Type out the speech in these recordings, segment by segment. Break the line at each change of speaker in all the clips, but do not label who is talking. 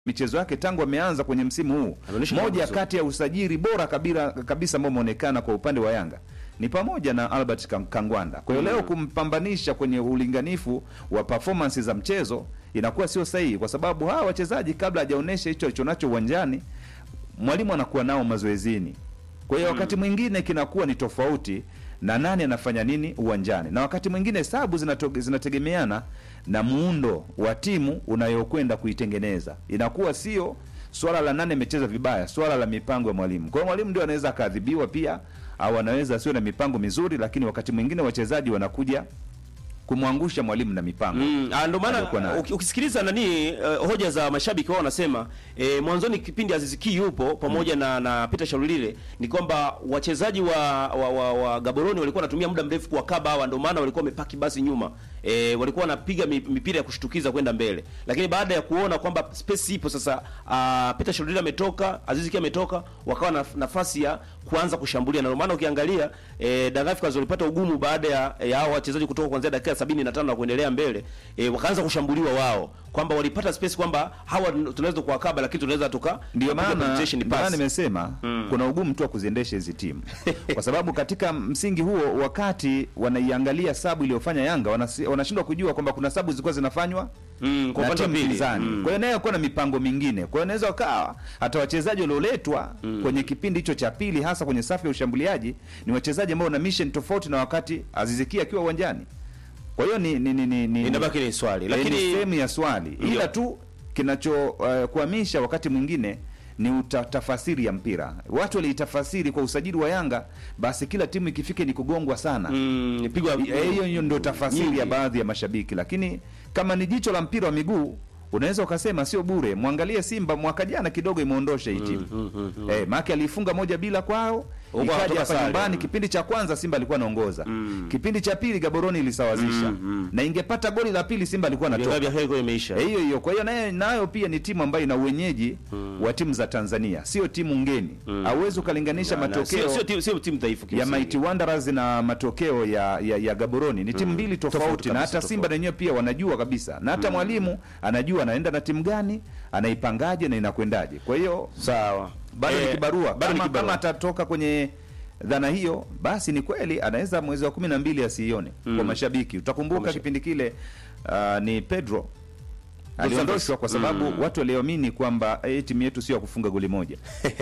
michezo yake tangu ameanza kwenye msimu huu.
Ameonyesha
Moja
vizuri.
kati ya usajili bora kabila, kabisa ambao umeonekana kwa upande wa Yanga ni pamoja na Albert Kang- Kangwanda. Kwa hiyo leo kumpambanisha kwenye ulinganifu wa performance za mchezo inakuwa sio sahihi, kwa sababu hawa wachezaji kabla hajaonyesha hicho alichonacho uwanjani, mwalimu anakuwa nao mazoezini. Kwa hiyo wakati mwingine kinakuwa ni tofauti na nani anafanya nini uwanjani, na wakati mwingine hesabu zinato- zinategemeana na muundo wa timu unayokwenda kuitengeneza. Inakuwa sio swala la nani amecheza vibaya, swala la mipango ya mwalimu. Kwa hiyo mwalimu ndio anaweza akaadhibiwa pia, au anaweza asiwe na mipango mizuri, lakini wakati mwingine wachezaji wanakuja kumwangusha mwalimu na mipango
Mm, ah, ndo maana
aliyokuwa nayo.
uki- ukisikiliza nani uh, hoja za mashabiki wao wanasema eh, mwanzoni kipindi Aziz Ki yupo pamoja na na Peter Shalulile ni kwamba wachezaji wa, wa, wa, wa Gaboroni walikuwa wanatumia muda mrefu kuwakaba hawa, ndio maana walikuwa wamepaki basi nyuma eh, walikuwa wanapiga mi- mipira ya kushtukiza kwenda mbele, lakini baada ya kuona kwamba space ipo sasa, uh, Peter Shalulile ametoka, Aziz Ki ametoka, wakawa na nafasi ya kuanza kushambulia, na ndio maana ukiangalia eh, Young Africans walipata ugumu baada ya, ya hao wachezaji kutoka kuanzia dakika 75 na kuendelea mbele eh, wakaanza kushambuliwa wao, kwamba walipata space kwamba hawa tunaweza kuwakaba, lakini tunaweza tuka
Ndio
tukapiga
maana
penetration
ndio maana
pass.
nimesema kuna ugumu tu wa kuziendesha hizi timu, kwa sababu katika msingi huo, wakati wanaiangalia sabu iliyofanya Yanga wanasi- wanashindwa kujua kwamba kuna sabu zilikuwa zinafanywa
Mm, kwa
na
upande wa
timu
pili.
pinzani.
Mm.
Kwa hiyo nayo kuwa na mipango mingine. Kwa hiyo inaweza wakawa hata wachezaji walioletwa kwenye kipindi hicho cha pili, hasa kwenye safu ya ushambuliaji, ni wachezaji ambao wana mission tofauti na wakati Aziziki akiwa uwanjani. Kwa hiyo ni, ni, ni, ni, ni
Inabaki ni swali,
lakini
lakini
sehemu ya swali,
Ndio.
ila tu kinacho uh, kuhamisha wakati mwingine ni uta- tafasiri ya mpira. Watu waliitafasiri kwa usajili wa Yanga, basi kila timu ikifika ni kugongwa sana.
mm, pigwa
Eh, hiyo hiyo ndio tafasiri
nyingi.
ya baadhi ya mashabiki, lakini kama ni jicho la mpira wa miguu unaweza ukasema sio bure. Mwangalie Simba mwaka jana kidogo imeondosha hii timu eh, maake aliifunga moja bila kwao,
Huko
ikaja
anatoka
hapa
sare.
nyumbani.
Mm.
Kipindi cha kwanza Simba alikuwa anaongoza, kipindi cha pili Gaboroni ilisawazisha na ingepata goli la pili Simba alikuwa anatoka
Vya heri imeisha.
Eh, hiyo hiyo. Kwa hiyo nayo nayo pia ni timu ambayo ina uwenyeji wa timu za Tanzania, sio timu ngeni. Hauwezi ukalinganisha
Na- na-
matokeo
sio sio timu- sio timu dhaifu
ya
kimsingi.
Mighty Wanderers na matokeo ya ya, ya Gaboroni ni timu mbili tofauti,
Tofauti
na
kabisa,
hata Simba
tofauti.
wenyewe pia wanajua kabisa, na hata mwalimu anajua anaenda na timu gani, anaipangaje na inakwendaje. Kwa hiyo
Sawa.
bado ni
Eh,
kibarua.
bado ni
Kama,
kibarua.
kama atatoka kwenye dhana hiyo, basi ni kweli anaweza mwezi wa kumi na mbili asiione kwa mashabiki. Utakumbuka
mashabiki.
kipindi kile ah, ni Pedro aliondoshwa kwa sababu watu waliamini kwamba eh, timu yetu sio ya kufunga goli moja.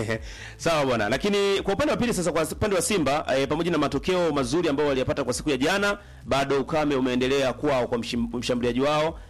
Sawa bwana, lakini kwa upande wa pili sasa, kwa upande wa Simba eh, pamoja na matokeo mazuri ambayo waliyapata kwa siku ya jana, bado ukame umeendelea kwao kwa mshim- mshambuliaji wao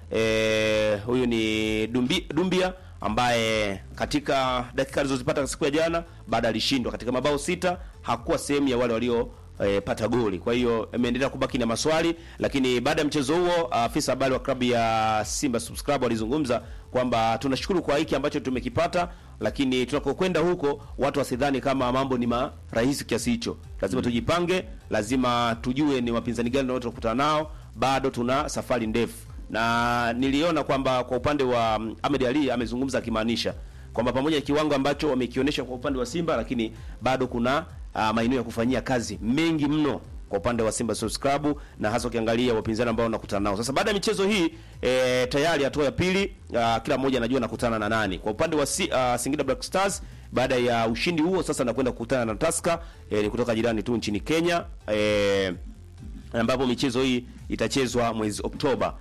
eh, huyu ni Dumbi, Dumbia ambaye katika dakika alizozipata siku ya jana baada alishindwa katika mabao sita, hakuwa sehemu ya wale walio eh, pata goli. Kwa hiyo imeendelea kubaki na maswali, lakini baada ya mchezo huo afisa habari wa klabu ya Simba Sports Club alizungumza kwamba tunashukuru kwa hiki ambacho tumekipata, lakini tunakokwenda huko watu wasidhani kama mambo ni marahisi kiasi hicho. Lazima tujipange, lazima tujue ni wapinzani gani tunao tunakutana nao, bado tuna safari ndefu. Na niliona kwamba kwa upande wa mm, Ahmed Ali amezungumza akimaanisha kwamba pamoja na kiwango ambacho wamekionyesha kwa upande wa Simba, lakini bado kuna uh, maeneo ya kufanyia kazi mengi mno kwa upande wa Simba Sports Club na hasa ukiangalia wapinzani ambao wanakutana nao. Sasa baada ya michezo hii e, tayari hatua ya pili uh, kila mmoja anajua anakutana na nani. Kwa upande wa si, uh, Singida Black Stars baada ya ushindi huo sasa anakwenda kukutana na Tusker e, ni kutoka jirani tu nchini Kenya e, ambapo michezo hii itachezwa mwezi Oktoba.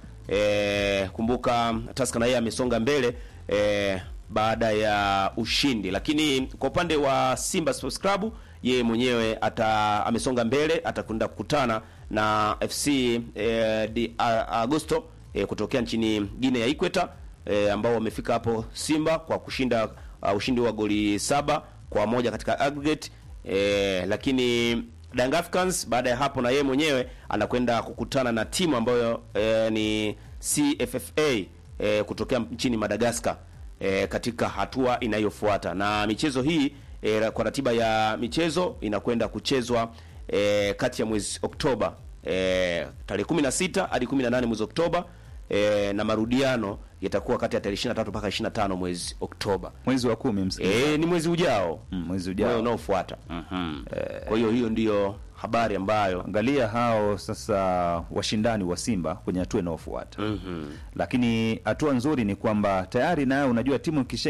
E, kumbuka Tusker na yeye amesonga mbele e, baada ya ushindi, lakini kwa upande wa Simba Sports Club yeye mwenyewe ata amesonga mbele, atakwenda kukutana na FC e, di A- Agosto e, kutokea nchini Guinea ya Ikweta e, ambao wamefika hapo Simba kwa kushinda uh, ushindi wa goli saba kwa moja katika aggregate e, lakini Young Africans baada ya hapo na yeye mwenyewe anakwenda kukutana na timu ambayo e, ni CFFA e, kutokea nchini Madagascar e, katika hatua inayofuata na michezo hii e, kwa ratiba ya michezo inakwenda kuchezwa e, kati ya mwezi Oktoba e, tarehe 16 hadi 18 mwezi Oktoba e, na marudiano yatakuwa kati ya tarehe 23 mpaka 25 mwezi Oktoba.
Mwezi wa kumi msikilizaji.
E, ni mwezi ujao
Mm, mwezi
Mwezi
ujao.
unaofuata. Kwa hiyo hiyo ndiyo habari ambayo
Angalia hao sasa washindani wa Simba kwenye hatua inayofuata
Mhm.
lakini hatua nzuri ni kwamba tayari nayo unajua timu ikisha